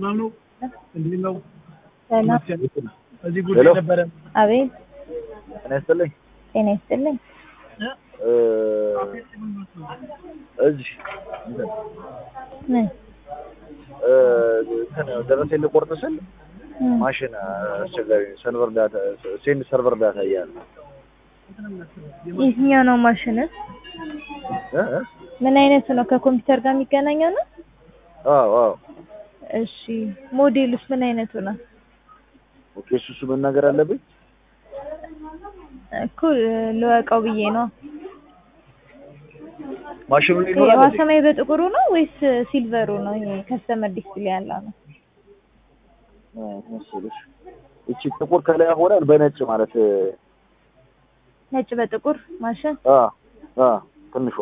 ሰላም ነው? እንዴት ነው? ሰላም። እዚህ ጉዳይ ሄሎ። ነበረ። አቤት። ጤና ይስጥልኝ። ጤና ይስጥልኝ። እ እዚህ እንትን ምን? እ እንትን ደረሰኝ ልቆርጥ ስል እ ማሽን አስቸጋሪ ሰርቨር ዳታ ሴንድ ሰርቨር ዳታ እያለ የትኛው ነው ማሽን? እ እ ምን አይነቱ ነው? ከኮምፒውተር ጋር የሚገናኘው ነው? አዎ አዎ እሺ። ሞዴሉስ ምን አይነቱ ነው? ኦኬ እሱ እሱ መናገር አለብኝ። እኮ ልወቀው ብዬ ነው። ማሽኑ ላይ ይኖራል እንዴ? ሰማይ በጥቁሩ ነው ወይስ ሲልቨሩ ነው? ይሄ ከስተመር ዲስፕሌይ ያለው ነው። እ መሰለሽ እቺ ጥቁር ከላይ ሆነ በነጭ ማለት ነጭ በጥቁር ማሽን አ አ ትንሿ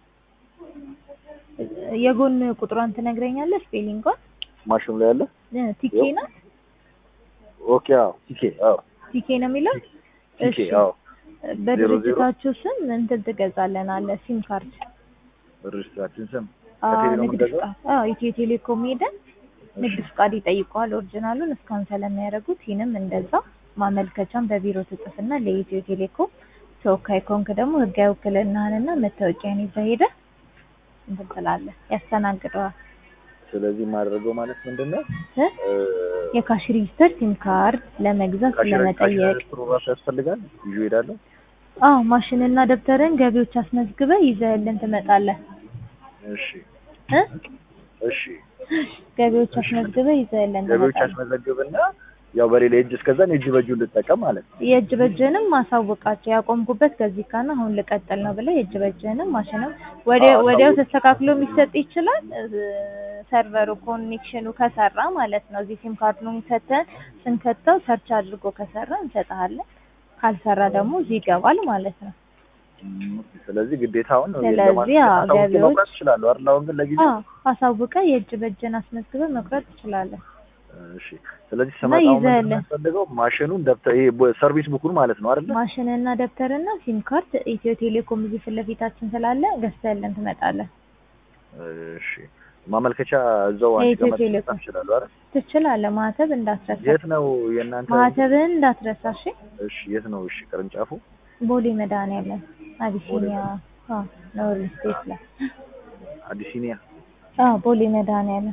የጎን ቁጥሯን ትነግረኛለህ? ስፔሊንጓን ማሽኑ ላይ ያለ እ ቲኬ ናት። ኦኬ አዎ ቲኬ አዎ ቲኬ ነው የሚለው። ቲኬ እሺ። አዎ በድርጅታችሁ ስም እንትን ትገዛለን አለ ሲም ካርድ ሬጅስትራችን ስም አዎ፣ ከቴሌ ነው ንግድ የምንገዛው? ፍቃድ አዎ፣ ኢትዮ ቴሌኮም ሄደን ንግድ ፍቃድ ይጠይቀዋል። ኦሪጂናሉን እስካን ስለሚያደርጉት ይህንም እንደዛ ማመልከቻም በቢሮ ትጽፍና ለኢትዮ ቴሌኮም ተወካይ ከሆንክ ደግሞ ህጋዊ ውክልናህንና መታወቂያን ይዘህ ሄደህ እንትን ትላለህ፣ ያስተናግደዋል። ስለዚህ የማደርገው ማለት ምንድን ነው እ? እ የካሽ ሬጂስተር ሲም ካርድ ለመግዛት ካሽ ስለመጠየቅ ሬጅስትሩ ራሱ ያስፈልጋል ይዤ እሄዳለሁ። አዎ፣ ማሽንና ደብተርን ገቢዎች አስመዝግበህ ይዘህልን ትመጣለህ እሺ እ? እሺ ገቢዎች አስመዝግበህ ይዘህልን ገቢዎች ትመጣለህ። ያስመዘግብና ያው በሌላ እጅ እስከዛን የእጅ በእጁ ልጠቀም ማለት ነው። የእጅ በእጅህንም ማሳወቃቸው ያቆምኩበት ከዚህ ካና አሁን ልቀጥል ነው ብለህ የእጅ በእጅህንም ማሽንም ወዲያው አዎ፣ ወዲያው አሳውቅ። ተስተካክሎ የሚሰጥ ይችላል። እ፣ ሰርቨሩ ኮኔክሽኑ ከሰራ ማለት ነው። እዚህ ሲም ካርዱን ሰተን ስንከተው ሰርች አድርጎ ከሰራ እንሰጥሃለን። ካልሰራ ደግሞ እዚህ ይገባል ማለት ነው። ስለዚህ ግዴታውን ስለዚህ አዎ፣ ገቢዎች- መቁረጥ ይችላሉ አይደል? አሁን ግን ለጊዜው አዎ አሳውቀህ የእጅ በእጅህን አስመዝግበህ መቁረጥ ትችላለህ። እሺ። ስለዚህ እና ስመጣ አሁን ምንድን ነው ይዘህልን። የሚያስፈልገው ማሽኑን ደብተር ይሄ ቦ- ሰርቪስ ቡኩን ማለት ነው አይደል? ማሽንና ደብተርና ሲም ካርድ ኢትዮ ቴሌኮም እዚህ ፊት ለፊታችን ስላለ ገዝተህልን ትመጣለህ። እሺ። ማመልከቻ እዛው አንቺ የኢትዮ ጋር ቴሌኮም። መጻፍ ይችላሉ አይደል? ትችላለህ። ማህተብ እንዳትረሳ። የት ነው የእናንተ? ማህተብህን እንዳትረሳ እሺ። እሺ። የት ነው? እሺ። ቅርንጫፉ ቦሌ መድኃኒዓለም አቢሲኒያ አዎ፣ ኖር ስቴት ላይ አዲሲኒያ አዎ፣ ቦሌ መድኃኒዓለም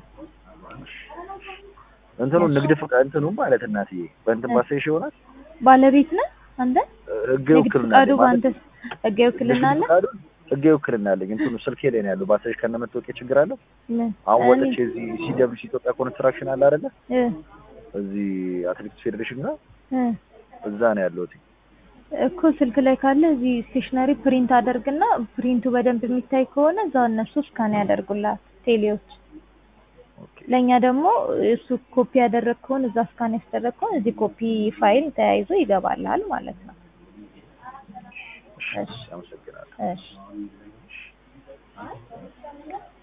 እንትኑ ንግድ ፍቃድ እንትኑ ማለት እናትዬ በእንትን ባሳይሽ ይሆናል ባለቤት ነህ አንተ? ህግ ንግድ ውክልና ፍቃዱ አለኝ ማለት በአንተ ህጋዊ ውክልና አለ? ንግድ ፍቃዱ ህግ ውክልና አለኝ እንትኑ ስልኬ ላይ ነው ያለው ባሳይሽ ከነ መታወቂያ ችግር አለው ምን? አሁን እኔ- ወጥቼ እዚህ ሲደብልሽ ኢትዮጵያ ኮንስትራክሽን አለ አይደለ እ እዚህ አትሌቲክስ ፌዴሬሽን ጋር እ እዛ ነው ያለሁት እኮ ስልክ ላይ ካለ እዚህ ስቴሽነሪ ፕሪንት አደርግና ፕሪንቱ በደንብ የሚታይ ከሆነ እዛው እነሱ ስካን ያደርጉልሃል ቴሌዎች። ኦኬ ለእኛ ደግሞ እሱ ኮፒ ያደረግ ከሆነ እዛ ስካን ያስደረግ ከሆነ እዚህ ኮፒ ፋይል ተያይዞ ይገባልሃል ማለት ነው። እሺ እሺ አመሰግናለሁ እሺ